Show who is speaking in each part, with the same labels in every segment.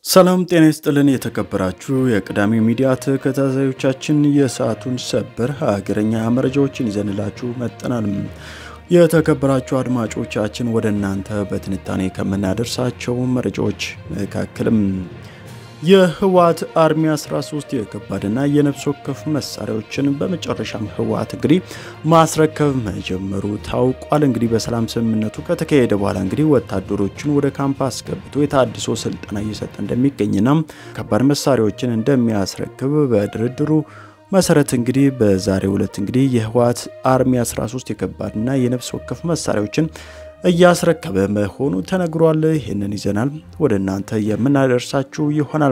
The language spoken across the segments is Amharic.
Speaker 1: ሰላም ጤና ይስጥልን። የተከበራችሁ የቅዳሜ ሚዲያ ተከታታዮቻችን የሰዓቱን ሰበር ሀገረኛ መረጃዎችን ይዘንላችሁ መጠናል። የተከበራችሁ አድማጮቻችን ወደ እናንተ በትንታኔ ከምናደርሳቸው መረጃዎች መካከልም የህወሓት አርሚ 13 የከባድና የነፍስ ወከፍ መሳሪያዎችን በመጨረሻም ህወሓት እንግዲህ ማስረከብ መጀመሩ ታውቋል። እንግዲህ በሰላም ስምምነቱ ከተካሄደ በኋላ እንግዲህ ወታደሮችን ወደ ካምፕ አስገብቶ የታድሶ ስልጠና እየሰጠ እንደሚገኝና ከባድ መሳሪያዎችን እንደሚያስረክብ በድርድሩ መሰረት እንግዲህ በዛሬው ዕለት እንግዲህ የህወሓት አርሚ 13 የከባድና የነፍስ ወከፍ መሳሪያዎችን እያስረከበ መሆኑ ተነግሯል። ይህንን ይዘናል ወደ እናንተ የምናደርሳችሁ ይሆናል።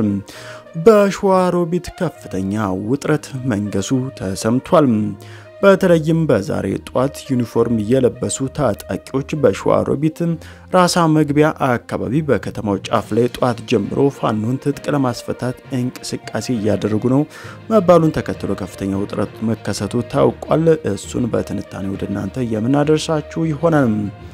Speaker 1: በሸዋሮቢት ከፍተኛ ውጥረት መንገሱ ተሰምቷል። በተለይም በዛሬ ጧት ዩኒፎርም የለበሱ ታጣቂዎች በሸዋሮቢት ራሳ መግቢያ አካባቢ በከተማው ጫፍ ላይ ጧት ጀምሮ ፋኖን ትጥቅ ለማስፈታት እንቅስቃሴ እያደረጉ ነው መባሉን ተከትሎ ከፍተኛ ውጥረት መከሰቱ ታውቋል። እሱን በትንታኔ ወደ እናንተ የምናደርሳችሁ ይሆናል።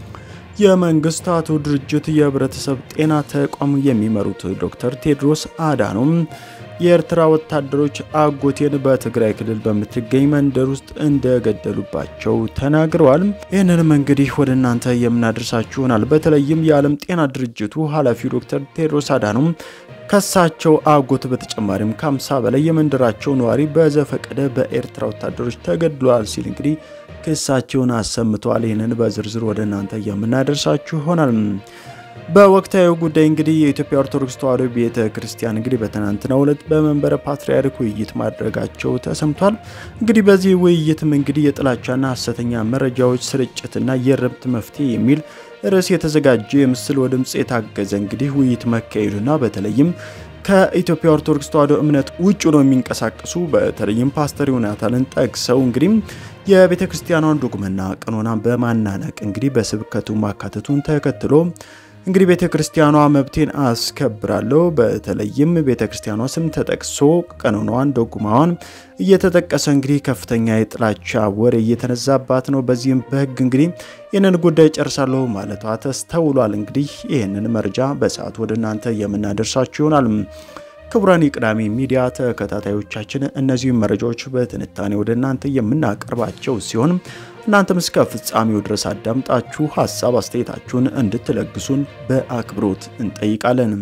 Speaker 1: የመንግስታቱ ድርጅት የህብረተሰብ ጤና ተቋም የሚመሩት ዶክተር ቴድሮስ አዳኖም የኤርትራ ወታደሮች አጎቴን በትግራይ ክልል በምትገኝ መንደር ውስጥ እንደገደሉባቸው ተናግረዋል። ይህንንም እንግዲህ ወደ እናንተ የምናደርሳችሁ ይሆናል። በተለይም የዓለም ጤና ድርጅቱ ኃላፊው ዶክተር ቴድሮስ አዳኖም ከሳቸው አጎት በተጨማሪም ከ50 በላይ የመንደራቸው ነዋሪ በዘፈቀደ በኤርትራ ወታደሮች ተገድሏል ሲል እንግዲህ ክሳቸውን አሰምተዋል። ይህንን በዝርዝር ወደ እናንተ የምናደርሳችሁ ይሆናል። በወቅታዊ ጉዳይ እንግዲህ የኢትዮጵያ ኦርቶዶክስ ተዋሕዶ ቤተ ክርስቲያን እንግዲህ በትናንትናው ዕለት በመንበረ ፓትርያርክ ውይይት ማድረጋቸው ተሰምቷል። እንግዲህ በዚህ ውይይትም እንግዲህ የጥላቻና ሐሰተኛ መረጃዎች ስርጭትና የእርምት መፍትሄ የሚል ርዕስ የተዘጋጀ የምስል ወድምፅ የታገዘ እንግዲህ ውይይት መካሄዱና በተለይም ከኢትዮጵያ ኦርቶዶክስ ተዋሕዶ እምነት ውጭ ነው የሚንቀሳቀሱ በተለይም ፓስተር ዮናታንን ጠቅሰው እንግዲህ የቤተ ክርስቲያኗን ዶግመና ቀኖና በማናነቅ እንግዲህ በስብከቱ ማካተቱን ተከትሎ እንግዲህ ቤተ ክርስቲያኗ መብቴን አስከብራለሁ፣ በተለይም ቤተ ክርስቲያኗ ስም ተጠቅሶ ቀኖናዋን ዶጉማዋን እየተጠቀሰ እንግዲህ ከፍተኛ የጥላቻ ወሬ እየተነዛባት ነው። በዚህም በሕግ እንግዲህ ይህንን ጉዳይ ጨርሳለሁ ማለቷ ተስተውሏል። እንግዲህ ይህንን መረጃ በሰዓት ወደ እናንተ የምናደርሳችሁ ይሆናል። ክቡራን የቅዳሜ ሚዲያ ተከታታዮቻችን እነዚህም መረጃዎች በትንታኔ ወደ እናንተ የምናቀርባቸው ሲሆን እናንተም እስከ ፍጻሜው ድረስ አዳምጣችሁ ሀሳብ አስተያየታችሁን እንድትለግሱን በአክብሮት እንጠይቃለን።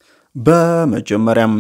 Speaker 1: በመጀመሪያም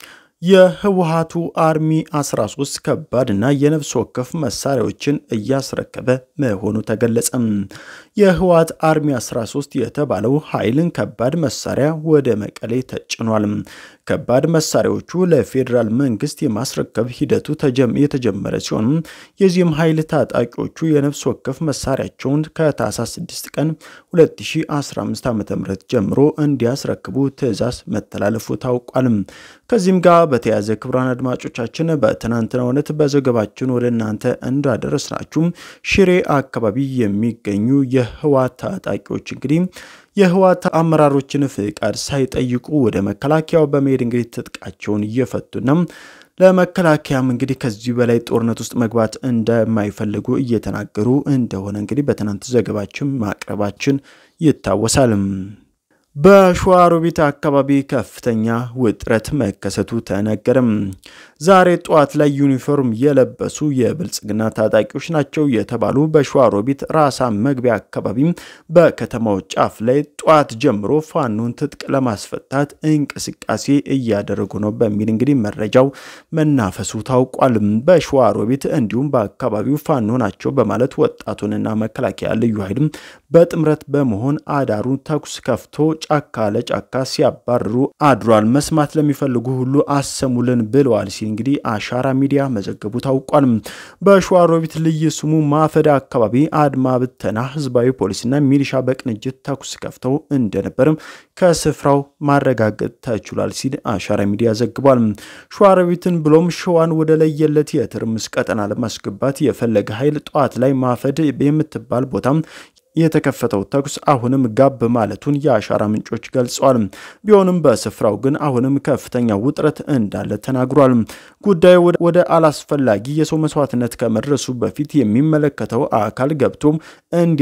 Speaker 1: የህወሓቱ አርሚ 13 ከባድ እና የነፍስ ወከፍ መሳሪያዎችን እያስረከበ መሆኑ ተገለጸ። የህወሓት አርሚ 13 የተባለው ኃይልን ከባድ መሳሪያ ወደ መቀሌ ተጭኗል። ከባድ መሳሪያዎቹ ለፌዴራል መንግስት የማስረከብ ሂደቱ የተጀመረ ሲሆን የዚህም ኃይል ታጣቂዎቹ የነፍስ ወከፍ መሳሪያቸውን ከታህሳስ 6 ቀን 2015 ዓ.ም ጀምሮ እንዲያስረክቡ ትዕዛዝ መተላለፉ ታውቋል። ከዚህም ጋር በተያያዘ ክቡራን አድማጮቻችን በትናንትናው ዕለት በዘገባችን ወደ እናንተ እንዳደረስናችሁ ሽሬ አካባቢ የሚገኙ የህወሓት ታጣቂዎች እንግዲህ የህወሓት አመራሮችን ፍቃድ ሳይጠይቁ ወደ መከላከያው በመሄድ እንግዲህ ትጥቃቸውን እየፈቱና ለመከላከያም እንግዲህ ከዚህ በላይ ጦርነት ውስጥ መግባት እንደማይፈልጉ እየተናገሩ እንደሆነ እንግዲህ በትናንት ዘገባችን ማቅረባችን ይታወሳል። በሸዋሮቢት አካባቢ ከፍተኛ ውጥረት መከሰቱ ተነገረም። ዛሬ ጠዋት ላይ ዩኒፎርም የለበሱ የብልጽግና ታጣቂዎች ናቸው የተባሉ በሸዋሮቢት ራሳ መግቢያ አካባቢ በከተማው ጫፍ ላይ ጠዋት ጀምሮ ፋኖን ትጥቅ ለማስፈታት እንቅስቃሴ እያደረጉ ነው በሚል እንግዲህ መረጃው መናፈሱ ታውቋል። በሸዋሮቢት እንዲሁም በአካባቢው ፋኖ ናቸው በማለት ወጣቱንና መከላከያ ልዩ ኃይልም በጥምረት በመሆን አዳሩ ተኩስ ከፍቶ ጫካ ለጫካ ሲያባርሩ አድሯል። መስማት ለሚፈልጉ ሁሉ አሰሙልን ብለዋል ሲል እንግዲህ አሻራ ሚዲያ መዘገቡ ታውቋል። በሸዋሮቢት ልዩ ስሙ ማፈዳ አካባቢ አድማ ብተና ህዝባዊ ፖሊስና ሚሊሻ በቅንጅት ተኩስ ከፍተው እንደነበርም ከስፍራው ማረጋገጥ ተችሏል ሲል አሻራ ሚዲያ ዘግቧል። ሸዋሮቢትን ብሎም ሸዋን ወደ ለየለት የትርምስ ቀጠና ለማስገባት የፈለገ ኃይል ጠዋት ላይ ማፈድ የምትባል ቦታም የተከፈተው ተኩስ አሁንም ጋብ ማለቱን የአሻራ ምንጮች ገልጸዋል። ቢሆንም በስፍራው ግን አሁንም ከፍተኛ ውጥረት እንዳለ ተናግሯል። ጉዳዩ ወደ አላስፈላጊ የሰው መስዋዕትነት ከመድረሱ በፊት የሚመለከተው አካል ገብቶ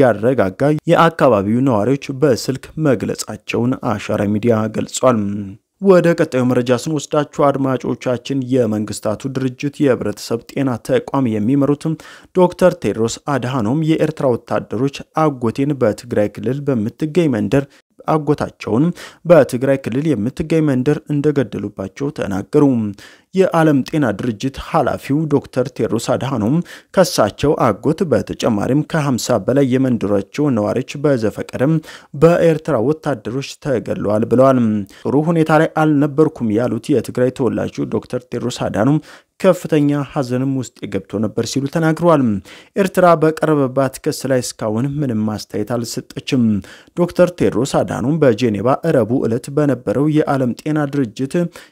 Speaker 1: እንዲያረጋጋ የአካባቢው ነዋሪዎች በስልክ መግለጻቸውን አሻራ ሚዲያ ገልጿል። ወደ ቀጣዩ መረጃ ስንወስዳችሁ አድማጮቻችን የመንግስታቱ ድርጅት የህብረተሰብ ጤና ተቋም የሚመሩትም ዶክተር ቴድሮስ አድሃኖም የኤርትራ ወታደሮች አጎቴን በትግራይ ክልል በምትገኝ መንደር አጎታቸውን በትግራይ ክልል የምትገኝ መንደር እንደገደሉባቸው ተናገሩ። የዓለም ጤና ድርጅት ኃላፊው ዶክተር ቴድሮስ አድሃኖም ከሳቸው አጎት በተጨማሪም ከ50 በላይ የመንደራቸው ነዋሪዎች በዘፈቀደም በኤርትራ ወታደሮች ተገድለዋል ብለዋል። ጥሩ ሁኔታ ላይ አልነበርኩም ያሉት የትግራይ ተወላጁ ዶክተር ቴድሮስ አድሃኖም ከፍተኛ ሐዘንም ውስጥ የገብቶ ነበር ሲሉ ተናግረዋል። ኤርትራ በቀረበባት ክስ ላይ እስካሁን ምንም ማስተያየት አልሰጠችም። ዶክተር ቴድሮስ አድሃኖም በጄኔቫ እረቡ ዕለት በነበረው የዓለም ጤና ድርጅት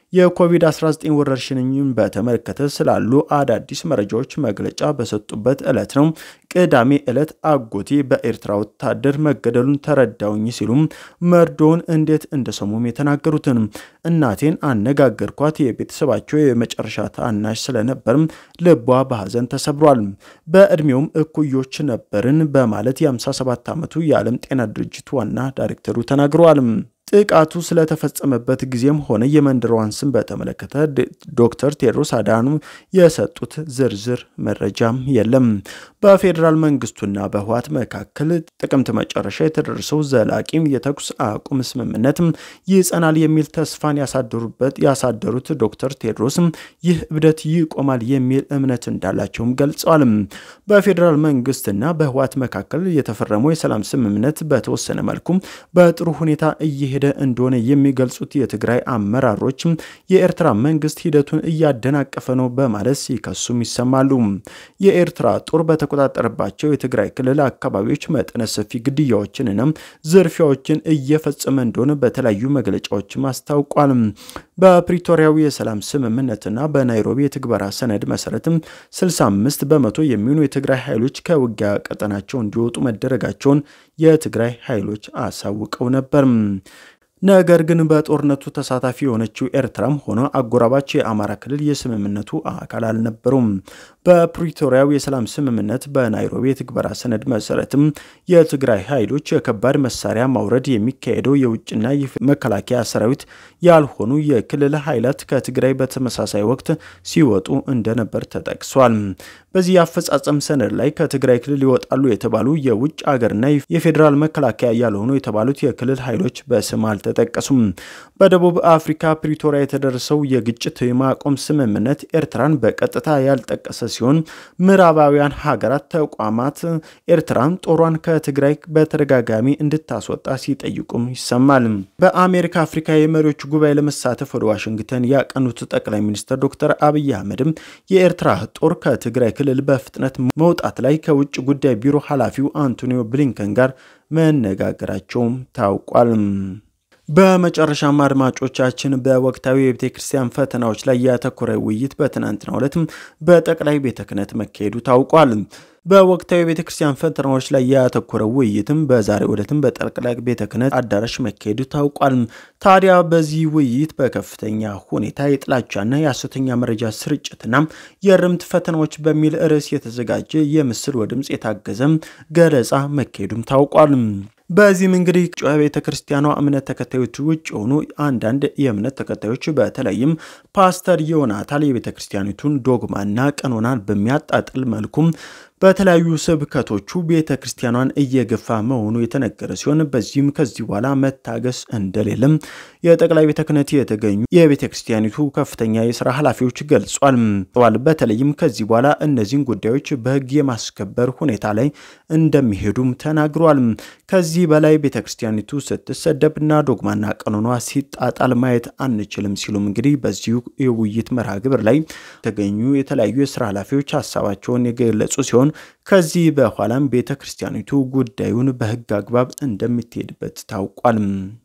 Speaker 1: የኮቪድ-19 ወረርሽኝን በተመለከተ ስላሉ አዳዲስ መረጃዎች መግለጫ በሰጡበት ዕለት ነው ቅዳሜ ዕለት አጎቴ በኤርትራ ወታደር መገደሉን ተረዳውኝ ሲሉም መርዶውን እንዴት እንደሰሙም የተናገሩትን እናቴን አነጋገርኳት። የቤተሰባቸው የመጨረሻ ታናሽ ስለነበርም ልቧ በሐዘን ተሰብሯል። በዕድሜውም እኩዮች ነበርን በማለት የ57 ዓመቱ የዓለም ጤና ድርጅት ዋና ዳይሬክተሩ ተናግረዋል። ጥቃቱ ስለተፈጸመበት ጊዜም ሆነ የመንደሯን ስም በተመለከተ ዶክተር ቴድሮስ አድሃኖም የሰጡት ዝርዝር መረጃም የለም። በፌዴራል መንግስቱና በህወሓት መካከል ጥቅምት መጨረሻ የተደረሰው ዘላቂም የተኩስ አቁም ስምምነት ይጸናል የሚል ተስፋን ያሳደሩበት ያሳደሩት ዶክተር ቴድሮስ ይህ እብደት ይቆማል የሚል እምነት እንዳላቸውም ገልጸዋል። በፌዴራል መንግስትና በህወሓት መካከል የተፈረመው የሰላም ስምምነት በተወሰነ መልኩ በጥሩ ሁኔታ እየሄደ እንደሆነ የሚገልጹት የትግራይ አመራሮች የኤርትራ መንግስት ሂደቱን እያደናቀፈ ነው በማለት ሲከሱም ይሰማሉ። የኤርትራ ጦር በተቆጣጠረባቸው የትግራይ ክልል አካባቢዎች መጠነ ሰፊ ግድያዎችንና ዝርፊያዎችን እየፈጸመ እንደሆነ በተለያዩ መግለጫዎችም አስታውቋል። በፕሪቶሪያዊ የሰላም ስምምነትና በናይሮቢ የትግበራ ሰነድ መሰረትም 65 በመቶ የሚሆኑ የትግራይ ኃይሎች ከውጊያ ቀጠናቸው እንዲወጡ መደረጋቸውን የትግራይ ኃይሎች አሳውቀው ነበር። ነገር ግን በጦርነቱ ተሳታፊ የሆነችው ኤርትራም ሆነ አጎራባች የአማራ ክልል የስምምነቱ አካል አልነበሩም። በፕሪቶሪያው የሰላም ስምምነት በናይሮቢ የትግበራ ሰነድ መሰረትም የትግራይ ኃይሎች የከባድ መሳሪያ ማውረድ የሚካሄደው የውጭና መከላከያ ሰራዊት ያልሆኑ የክልል ኃይላት ከትግራይ በተመሳሳይ ወቅት ሲወጡ እንደነበር ተጠቅሷል። በዚህ የአፈጻጸም ሰነድ ላይ ከትግራይ ክልል ይወጣሉ የተባሉ የውጭ አገርና የፌዴራል መከላከያ ያልሆኑ የተባሉት የክልል ኃይሎች በስም አልተጠቀሱም። በደቡብ አፍሪካ ፕሪቶሪያ የተደረሰው የግጭት የማቆም ስምምነት ኤርትራን በቀጥታ ያልጠቀሰ ሲሆን ምዕራባውያን ሀገራት ተቋማት ኤርትራን ጦሯን ከትግራይ በተደጋጋሚ እንድታስወጣ ሲጠይቁም ይሰማል። በአሜሪካ አፍሪካ የመሪዎች ጉባኤ ለመሳተፍ ወደ ዋሽንግተን ያቀኑት ጠቅላይ ሚኒስትር ዶክተር አብይ አህመድም የኤርትራ ጦር ከትግራይ ክልል በፍጥነት መውጣት ላይ ከውጭ ጉዳይ ቢሮ ኃላፊው አንቶኒዮ ብሊንከን ጋር መነጋገራቸውም ታውቋል። በመጨረሻም አድማጮቻችን በወቅታዊ የቤተ ክርስቲያን ፈተናዎች ላይ ያተኮረ ውይይት በትናንትናው ዕለትም በጠቅላይ ቤተ ክህነት መካሄዱ ታውቋል። በወቅታዊ የቤተ ክርስቲያን ፈተናዎች ላይ ያተኮረው ውይይትም በዛሬው ዕለትም በጠቅላይ ቤተ ክህነት አዳራሽ መካሄዱ ታውቋል። ታዲያ በዚህ ውይይት በከፍተኛ ሁኔታ የጥላቻና የሐሰተኛ መረጃ ስርጭትና የእርምት ፈተናዎች በሚል ርዕስ የተዘጋጀ የምስል ወድምፅ የታገዘ ገለጻ መካሄዱም ታውቋል። በዚህም እንግዲህ ቤተ ክርስቲያኗ እምነት ተከታዮች ውጭ የሆኑ አንዳንድ የእምነት ተከታዮች በተለይም ፓስተር ዮናታን የቤተ ክርስቲያኒቱን ዶግማና ቀኖናን በሚያጣጥል መልኩም በተለያዩ ስብከቶቹ ቤተ ክርስቲያኗን እየገፋ መሆኑ የተነገረ ሲሆን በዚህም ከዚህ በኋላ መታገስ እንደሌለም የጠቅላይ ቤተ ክህነት የተገኙ የቤተ ክርስቲያኒቱ ከፍተኛ የስራ ኃላፊዎች ገልጿል። በተለይም ከዚህ በኋላ እነዚህን ጉዳዮች በሕግ የማስከበር ሁኔታ ላይ እንደሚሄዱም ተናግሯል። ከዚህ በላይ ቤተ ክርስቲያኒቱ ስትሰደብና ዶግማና ቀኖኗ ሲጣጣል ማየት አንችልም ሲሉም እንግዲህ በዚሁ የውይይት መርሃ ግብር ላይ የተገኙ የተለያዩ የስራ ኃላፊዎች ሀሳባቸውን የገለጹ ሲሆን ከዚህ በኋላም ቤተ ክርስቲያኒቱ ጉዳዩን በሕግ አግባብ እንደምትሄድበት ታውቋል።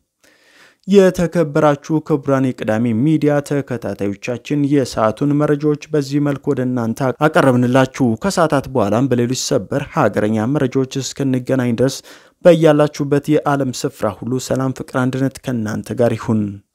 Speaker 1: የተከበራችሁ ክቡራን የቅዳሜ ሚዲያ ተከታታዮቻችን የሰዓቱን መረጃዎች በዚህ መልክ ወደ እናንተ አቀረብንላችሁ። ከሰዓታት በኋላም በሌሎች ሰበር ሀገረኛ መረጃዎች እስክንገናኝ ድረስ በያላችሁበት የዓለም ስፍራ ሁሉ ሰላም፣ ፍቅር፣ አንድነት ከእናንተ ጋር ይሁን።